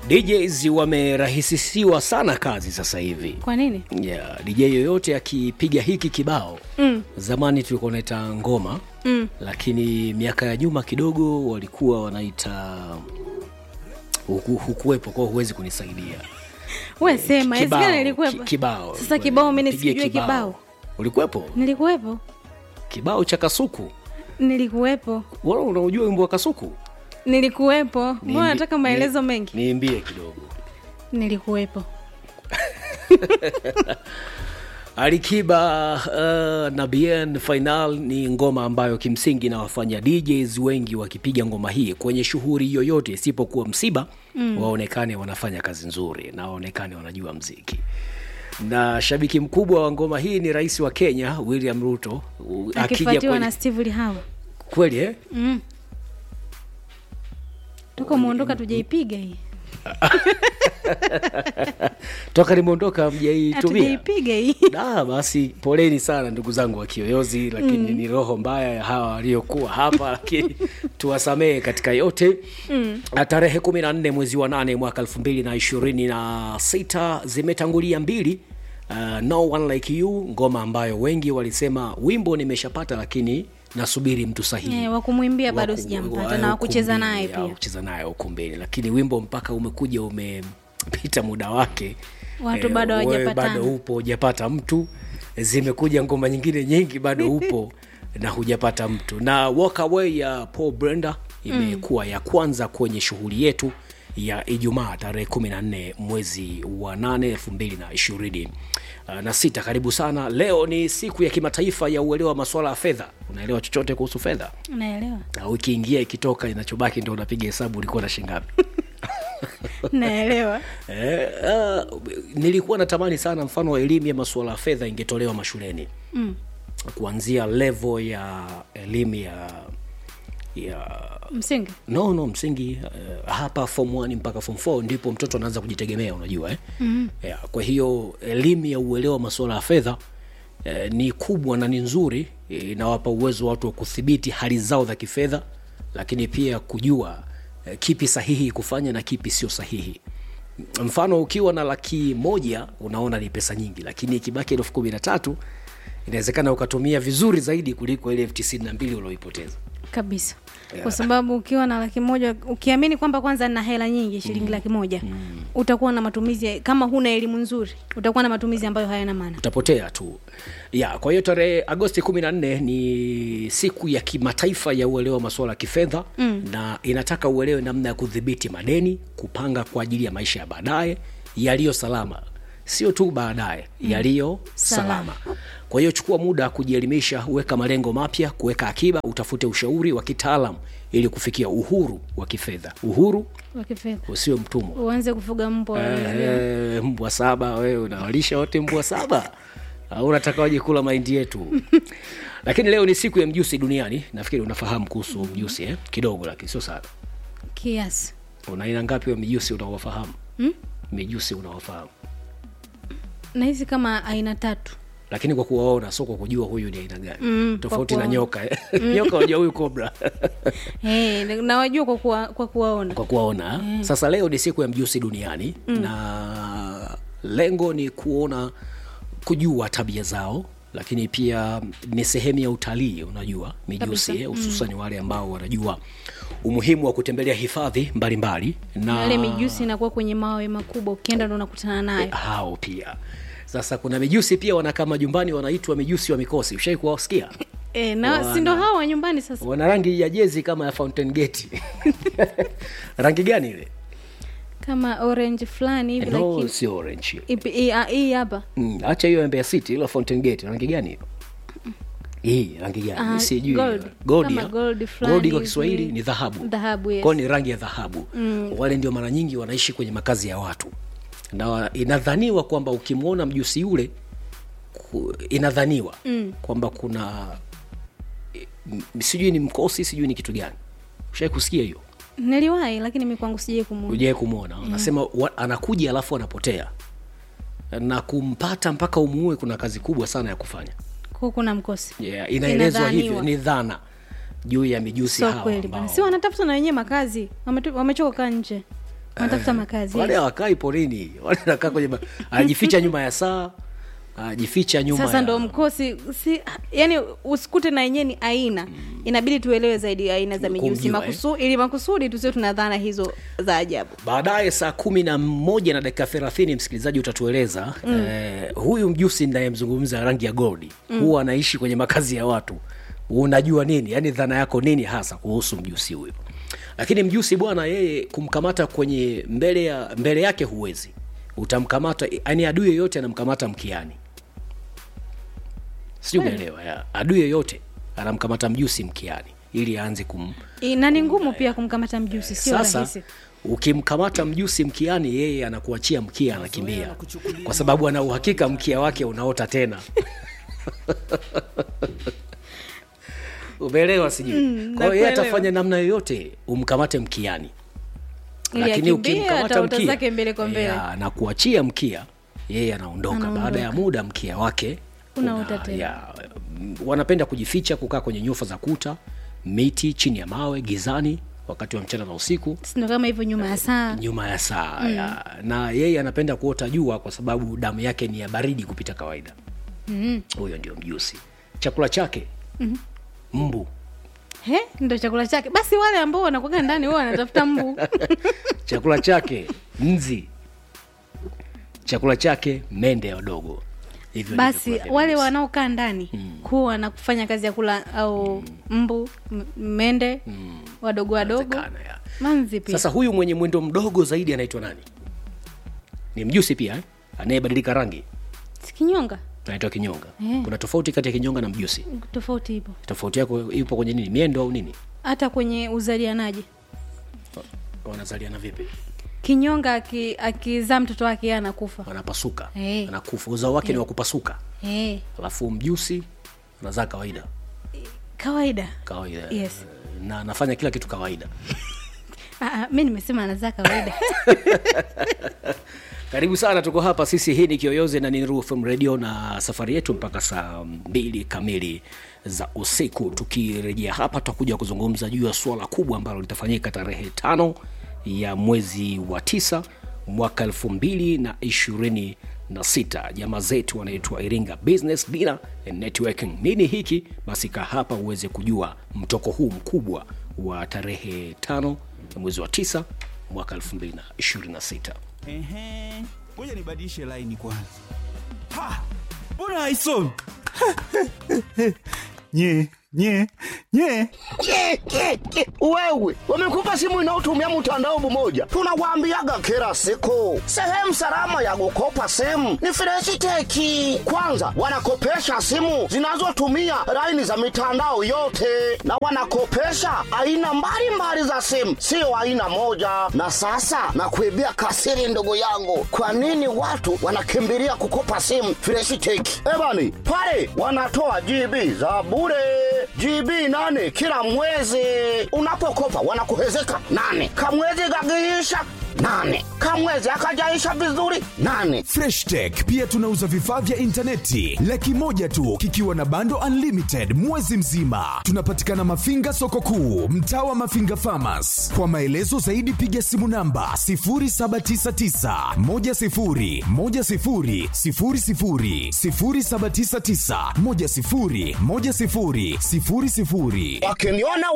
DJs wamerahisishiwa sana kazi sasa hivi. Kwa nini? Yeah, DJ yoyote akipiga hiki kibao Mm. zamani tulikuwa naita ngoma Mm. lakini miaka ya nyuma kidogo walikuwa wanaita huku, hukuwepo kwa huwezi kunisaidia We sema, Kibao, inawezekana ilikuwepo. ki- kibao Sasa kibao mimi Nipigie nisijue kibao. ulikuwepo Nilikuwepo. kibao cha kasuku Nilikuwepo. Wewe unaujua wimbo wa kasuku Nilikuwepo. Mbona Niimbi- nataka maelezo ni- mengi? niimbie kidogo Nilikuwepo. Alikiba uh, na Bien Final ni ngoma ambayo kimsingi inawafanya DJs wengi wakipiga ngoma hii kwenye shughuli yoyote isipokuwa msiba mm. waonekane wanafanya kazi nzuri na waonekane wanajua mziki. Na shabiki mkubwa wa ngoma hii ni rais wa Kenya William Ruto U- akija Akifuatiwa kwenye... na Steve Lihawa. kweli eh? Mm. Toka muondoka tujaipiga hii. toka nimeondoka mjaitumia Hatujaipiga hii. Da, basi poleni sana ndugu zangu wa Kiyoyozi, lakini mm. ni roho mbaya ya hawa waliokuwa hapa, lakini tuwasamehe katika yote mm. Tarehe kumi na nne mwezi wa nane mwaka elfu mbili na ishirini na sita zimetangulia mbili uh, no one like you, ngoma ambayo wengi walisema wimbo nimeshapata, lakini nasubiri mtu sahihi Eh, wa kumwimbia bado Waku- sijampata wa- na wakucheza ukumbini, naye au pia. kucheza naye ukumbini, lakini wimbo mpaka umekuja umepita muda wake, Watu bado wewe hawajapatana. bado upo hujapata mtu. Zimekuja ngoma nyingine nyingi, bado upo na hujapata mtu. Na Walk Away ya Paul Brenda imekuwa ya kwanza kwenye shughuli yetu ya Ijumaa tarehe 14 mwezi wa 8 2020 Uh, na sita. Karibu sana. Leo ni siku ya kimataifa ya uelewa wa masuala ya fedha. Unaelewa chochote kuhusu fedha? Naelewa. Na wiki ingia ikitoka, inachobaki ndio unapiga hesabu ulikuwa na shilingi ngapi. Naelewa. Eh, uh, nilikuwa natamani sana mfano wa elimu ya masuala ya fedha ingetolewa mashuleni Mm. kuanzia level ya elimu ya ya Msingi. no no msingi uh, hapa form 1 mpaka form 4 ndipo mtoto anaanza kujitegemea unajua eh? mm-hmm. yeah, kwa hiyo elimu ya uelewa wa masuala ya fedha eh, ni kubwa na ni nzuri eh, inawapa uwezo watu wa kudhibiti hali zao za kifedha lakini pia kujua eh, kipi sahihi kufanya na kipi sio sahihi mfano ukiwa na laki moja unaona ni pesa nyingi lakini ikibaki elfu kumi na tatu inawezekana ukatumia vizuri zaidi kuliko ile elfu tisini na mbili ulioipoteza kabisa Yeah. kwa sababu ukiwa na laki moja ukiamini kwamba kwanza na hela nyingi shilingi laki moja utakuwa na matumizi ya- kama huna elimu nzuri utakuwa na matumizi ambayo hayana maana utapotea tu ya kwa hiyo tarehe agosti 14 ni siku ya kimataifa ya uelewa wa masuala ya kifedha mm. na inataka uelewe namna ya kudhibiti madeni kupanga kwa ajili ya maisha ya baadaye yaliyo salama sio tu baadaye mm. yaliyo salama. Salama. kwa hiyo chukua muda kujielimisha weka malengo mapya kuweka akiba utafute ushauri wa kitaalam ili kufikia uhuru wa kifedha uhuru wa kifedha usiwe mtumwa uanze kufuga mbwa Eh, mbwa saba wewe unawalisha wote mbwa saba au unataka waje kula mahindi yetu lakini leo ni siku ya mjusi duniani nafikiri unafahamu kuhusu mjusi eh? kidogo lakini sio sana kiasi una aina ngapi wa mijusi unaowafahamu Hmm? mijusi unaowafahamu nahisi kama aina tatu lakini kwa kuwaona sio kwa kujua huyu ni aina gani Mm, tofauti kwa na kuwaona. nyoka eh. nyoka wajua huyu kobra hey, nawajua kwa, kuwa, kwa kuwaona kwa kuwaona mm. sasa leo ni siku ya mjusi duniani mm. na lengo ni kuona kujua tabia zao lakini pia ni sehemu ya utalii unajua mijusi Kabisa. eh, hususan mm. wale ambao wanajua umuhimu wa kutembelea hifadhi mbalimbali na yale mijusi inakuwa kwenye mawe makubwa ukienda ndo unakutana nayo hao pia sasa kuna mijusi pia wanakaa majumbani wanaitwa mijusi wa mikosi ushai kuwasikia e, na Wana- si ndo hao wa nyumbani sasa wana rangi ya jezi kama ya fountain gate rangi gani ile kama orange fulani hivi no, lakini sio orange hiyo. ipi- hii ah, hii hapa Mm, acha hiyo Mbeya City ilo Fountain Gate rangi gani hiyo? Hii rangi gani? Ah, Mimi sijui. gold. Gold. Kama ya? gold fulani Gold kwa hivi. Kiswahili ni dhahabu. Dhahabu, yes. Kwa hiyo ni rangi ya dhahabu. Wale ndio mara nyingi wanaishi kwenye makazi ya watu. Na wa- inadhaniwa kwamba ukimwona mjusi yule ku- inadhaniwa mm. kwamba kuna m- sijui ni mkosi sijui ni kitu gani. Ushai kusikia hiyo? niliwahi lakini mi kwangu sijai kumuona ujawai kumwona anasema wa, anakuja alafu anapotea na kumpata mpaka umuue kuna kazi kubwa sana ya kufanya Kwa kuna mkosi yeah, inaelezwa Inadhaniwa. hivyo ni dhana juu ya mijusi sio hawa kweli ambao- bana si wanatafuta na wenyewe makazi Wametu- wamechoka kaa nje wanatafuta makazi wale hawakai porini wale anakaa kwenye ma- anajificha nyuma ya saa anajificha nyuma sasa ya... ndo mkosi si yani usikute na yenyewe ni aina inabidi tuelewe zaidi aina za mijusi Kumjua, Makusu, ili makusudi tusio tuna dhana hizo za ajabu baadaye saa kumi na moja na dakika thelathini msikilizaji utatueleza mm. eh, huyu mjusi nayemzungumza rangi ya goldi mm. huwa anaishi kwenye makazi ya watu unajua nini yaani dhana yako nini hasa kuhusu mjusi huyo lakini mjusi bwana yeye kumkamata kwenye mbele ya mbele yake huwezi utamkamata yaani adui yeyote anamkamata mkiani sijui umeelewa ya. adui yeyote anamkamata mjusi mkiani ili aanze kum, I- na ni ngumu pia kumkamata mjusi sio sasa rahisi ukimkamata mjusi mkiani yeye anakuachia mkia anakimbia kwa sababu ana uhakika mkia wake unaota tena umeelewa sijui Mm, kwa hiyo yeye nakuelewa. atafanya namna yoyote umkamate mkiani Ili lakini akimbie, ukimkamata ataota mkia zake mbele kwa mbele. ya, na kuachia mkia yeye anaondoka Anaondoka. baada ya muda mkia wake Unaota una- tena. ya, m- wanapenda kujificha kukaa kwenye nyufa za kuta miti chini ya mawe gizani wakati wa mchana na usiku sindo kama hivyo nyuma ya saa nyuma ya saa mm. ya, na yeye anapenda kuota jua kwa sababu damu yake ni ya baridi kupita kawaida huyo mm. ndio mjusi chakula chake mm. mbu he ndo chakula chake basi wale ambao wanakuaga ndani huwa wanatafuta mbu chakula chake nzi chakula chake mende wadogo hivyo ndivyo basi vyakula vya wale mjusi. wanaokaa ndani kuwa na kufanya kazi ya kula au mbu m- mende wadogo wadogo Inawezekana, ya. manzi pia sasa huyu mwenye mwendo mdogo zaidi anaitwa nani ni mjusi pia eh? anayebadilika rangi sikinyonga anaitwa kinyonga Eh. kuna tofauti kati ya kinyonga na mjusi tofauti ipo tofauti yako ipo kwenye nini miendo au nini hata kwenye uzalianaji wanazaliana vipi kinyonga aki- akizaa mtoto wake yeye anakufa wanapasuka Eh. anakufa uzao wake ni wa kupasuka hey, alafu mjusi anazaa kawaida kawaida kawaida Yes. na anafanya kila kitu kawaida Ah, ah, mi nimesema anazaa kawaida karibu sana tuko hapa sisi hii ni kiyoyozi na ni Nuru FM radio na safari yetu mpaka saa mbili kamili za usiku tukirejea hapa tutakuja kuzungumza juu ya suala kubwa ambalo litafanyika tarehe tano ya mwezi wa tisa mwaka elfu mbili na ishirini na sita jamaa zetu wanaitwa iringa business dinner and networking nini hiki basi kaa hapa uweze kujua mtoko huu mkubwa wa tarehe tano ya mwezi wa tisa mwaka elfu mbili na ishirini na sita Ehe, ngoja nibadilishe laini kwanza. Ha, mbona haisomi? nye nye nye Ke, ke, ke. Wewe wamekupa simu inayotumia mtandao mmoja, tunawaambiaga kila siku, sehemu salama ya kukopa simu ni Freshiteki. Kwanza wanakopesha simu zinazotumia laini za mitandao yote, na wanakopesha aina mbalimbali za simu, sio aina moja. Na sasa nakuibia kasiri, ndugu yangu, kwa nini watu wanakimbilia kukopa simu Freshiteki? Ebani pale wanatoa GB za bure GB nane kila mwezi. Unapokopa wanakuhezeka nane, kamwezi kakiisha nane, kamwezi akajaisha vizuri nane. Fresh Tech pia tunauza vifaa vya intaneti laki moja tu kikiwa na bando unlimited mwezi mzima. Tunapatikana Mafinga soko kuu, mtaa wa Mafinga Farmers. Kwa maelezo zaidi piga simu namba 0799 10 10 00 0799 10 10 00. Wakiniona